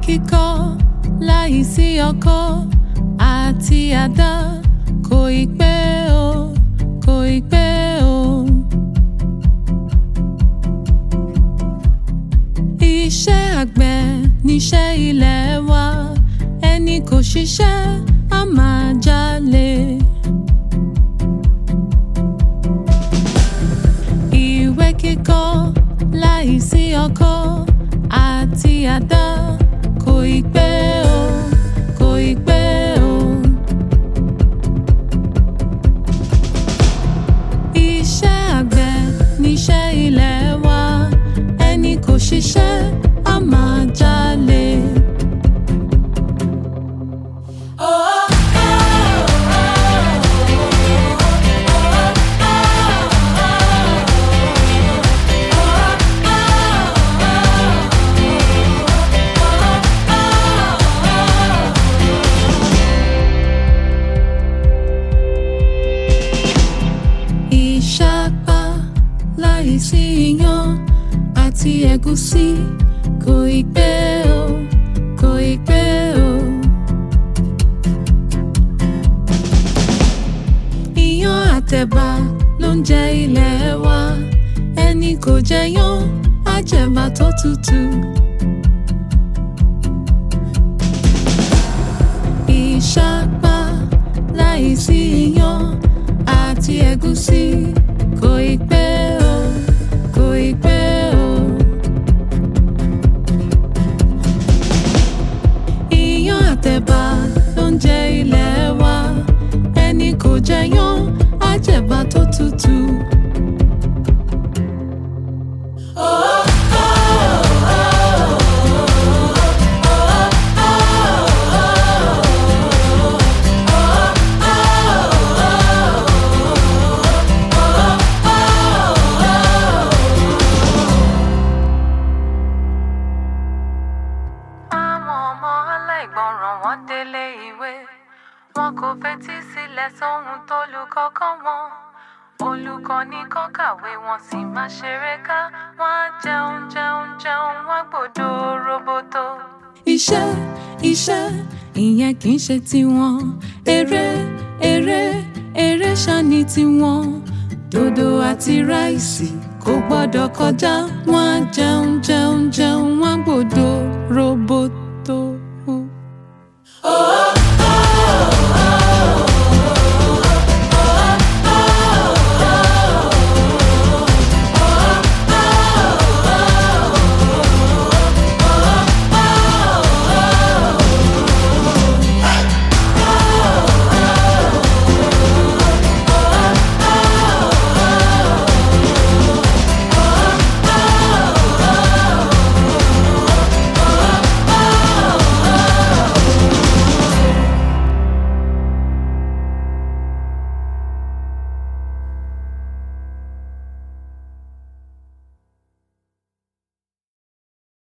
kíkọ́ láì sí ọkọ́ àti àdá kò ì pé o kò ì pé o. Iṣẹ́ àgbẹ̀ níṣẹ́ ilé wa ẹni kò ṣiṣẹ́ á máa jalè. Ìwé kíkọ́ láì sí ọkọ́ àti àdá kò ì pé o kò ì pé o. Iṣẹ́ àgbẹ̀ níṣẹ́ ilé wa ẹni kò ṣiṣẹ́ á máa jalè. Ìṣàpá láìsí iyán àti ẹ̀gúsí kò ì pé o kò ì pé o. Iyán àtẹ̀bà ló ń jẹ ilẹ̀ wa ẹni kò jẹyán á jẹ̀bà tó tutù. Ìṣàpá láìsí iyán àti ẹ̀gúsí kò ì pé o kò ì pé o. Iyán àtẹ̀bà ló ń jẹ ilẹ̀ wa ẹni kò jẹyán á jẹ̀bà tó tutù. Àwọn ọmọ aláìgbọràn wọn délé ìwé. Wọn kò fetí sílẹ̀ sóhun tó lùkọ́ kọ́ wọn. Olùkọ́ ní kọ́ kàwé wọn sì máa ṣeré ká. Wọ́n á jẹun jẹun jẹun wọ́n gbòdo roboto. Iṣẹ́ iṣẹ́ ìyẹn kì í ṣe tiwọn. Eré eré eré ṣáni tiwọn. Dòdò àti ráìsì kò gbọ́dọ̀ kọjá. Wọ́n á jẹun jẹun jẹun wọ́n á gbòdo roboto.